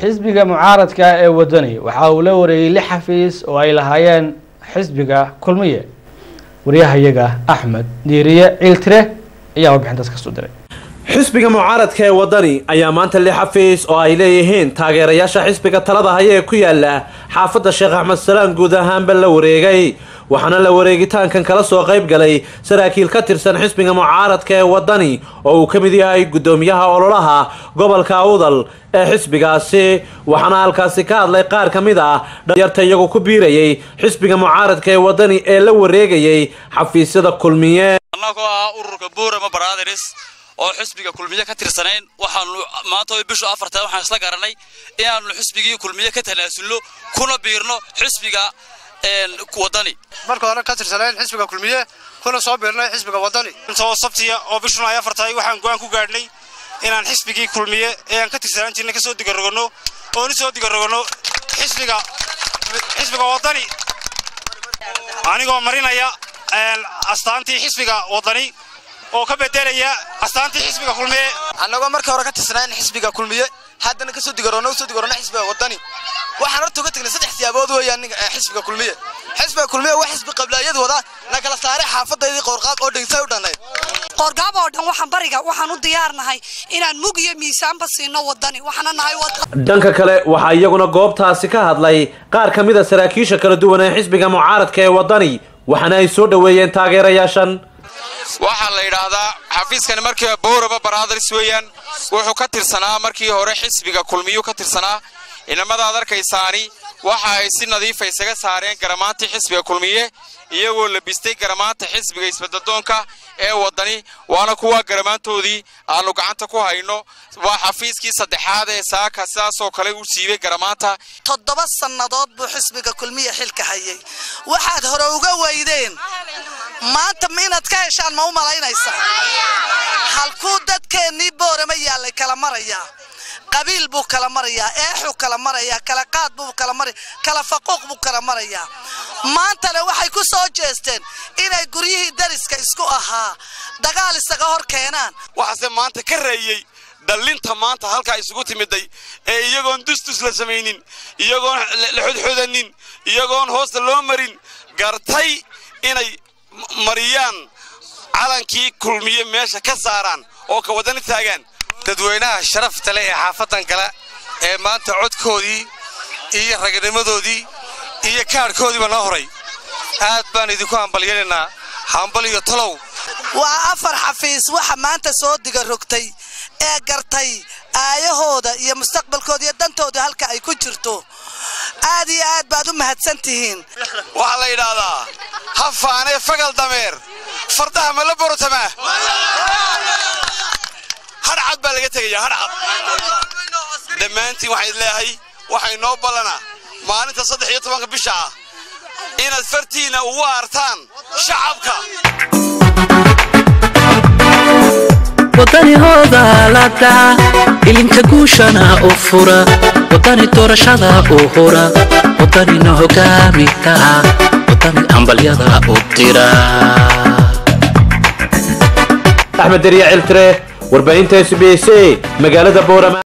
xisbiga mucaaradka ee wadani waxa uu la wareegay lix xafiis oo ay lahaayeen xisbiga kulmiye waryahayaga axmed diiriye ciiltire ayaa warbixintaas kasoo diray xisbiga mucaaradka ee wadani ayaa maanta lix xafiis oo ay leeyihiin taageerayaasha xisbiga talada haya ee ku yaala xaafadda sheekh axmed salaan guud ahaanba la wareegay waxaana la wareegitaankan kala soo qayb galay saraakiil ka tirsan xisbiga mucaaradka ee wadani oo uu ka mid yahay guddoomiyaha ololaha gobolka awdal ee xisbigaasi waxaana halkaasi ka hadlay qaar ka mid ah dhalinyarta iyagu ku biirayay xisbiga mucaaradka ee wadani ee la wareegayay xafiisyada kulmiye annagoo ah ururka buurama baraadaris oo xisbiga kulmiye ka tirsanayn waxaanu maanta oo bishu afartan waxaan isla garanay inaanu xisbigii kulmiye ka tanaasulno kuna biirno xisbiga wadani marka hore ka tirsanayn xisbiga kulmiye kuna soo biirnay xisbiga wadani intoo sabtiya oo bishuna ay afartahay waxaan go-aan ku gaadhnay inaan xisbigii kulmiye ee aan ka tirsanaan jirnay kasoo digaroganno oon u soo digaroganno xisbiga xisbiga wadani anigoo marinaya astaantii xisbiga wadani oo ka bedelaya astaantii xisbiga kulmiye annagoo markii hore ka tirsanayn xisbiga kulmiye haddana kasoo digaroonno usoo digaroonno xisbiga wadani waxaan horta uga tagnay saddex siyaabood weeyaan xisbiga kulmiye xisbiga kulmiye waa xisbi qablaayad wada na kala saaray xaafadaydii qoorqaab oo dhigsay u dhannayd qoorgaab oo dhan waxaan bariga waxaan u diyaarnahay inaan mug iyo miisaanba siino wadani waxaana nahay dhanka kale waxaa iyaguna goobtaasi ka hadlay qaar ka mid a saraakiisha kala duwan ee xisbiga mucaaradka ee wadani waxaana ay soo dhoweeyeen taageerayaashan waxaa la yidhaahdaa xafiiskani markiiba bowraba baraadars weeyaan wuxuu ka tirsanaa markii hore xisbiga kulmiyuu ka tirsanaa inamadaad arkaysaani waxa ay si nadiifa isaga saareen garamaantii xisbiga kulmiye iyagoo labistay garamaanta xisbiga isbadadoonka ee wadani waana kuwa garamaantoodii aanu gacanta ku hayno waa xafiiskii saddexaad ee saaka sidaasoo kale u siibay garamaanta toddoba sannadood buu xisbiga kulmiye xilka hayay waxaad hore uga weydeen maanta ma inaad ka heshaan ma u malaynaysaa halkuu dadkeennii boorama yaallay kala marayaa qabiil buu kala marayaa eexuu kala marayaa kala qaad buu kala maraya kala faquuq buu kala marayaa maantana waxay ku soo jeesteen inay guryihii dariska isku ahaa dagaal isaga hor keenaan waxaase maanta ka reeyey dallinta maanta halkaa isugu timiday ee iyagoon dustus la samaynin iyagoon la xodxodanin iyagoon hoosta loo marin gartay inay mariyaan calankii kulmiye meesha ka saaraan oo ka wadani taagaan dadweynaha sharafta leh ee xaafadan kale ee maanta codkoodii iyo ragnimadoodii iyo kaadhkoodiiba noo horay aad baan idinku hambalyanaynaa hambal iyo talow waa afar xafiis waxa maanta soo diga rogtay ee gartay aayahooda iyo mustaqbalkooda iyo dantooda halka ay ku jirto aad iyo aad baad u mahadsan tihiin waxaa la yidhaahdaa ha faanee fagal dameer fardaha ma la borotamaa hadhcad baa laga tegayaa hadhcad dhammaantiin waxaan leeyahay waxay noo ballanaa maalinta saddex iyo tobanka bisha ah inaad fartiinna ugu aartaan shacabka wadani hoodaalada ilinka guushana u fura wadani doorashada u hura wadanina hogaamita wadani ambalyada u dira axmed deriya ciltire warbaahinta s b c magaalada boorama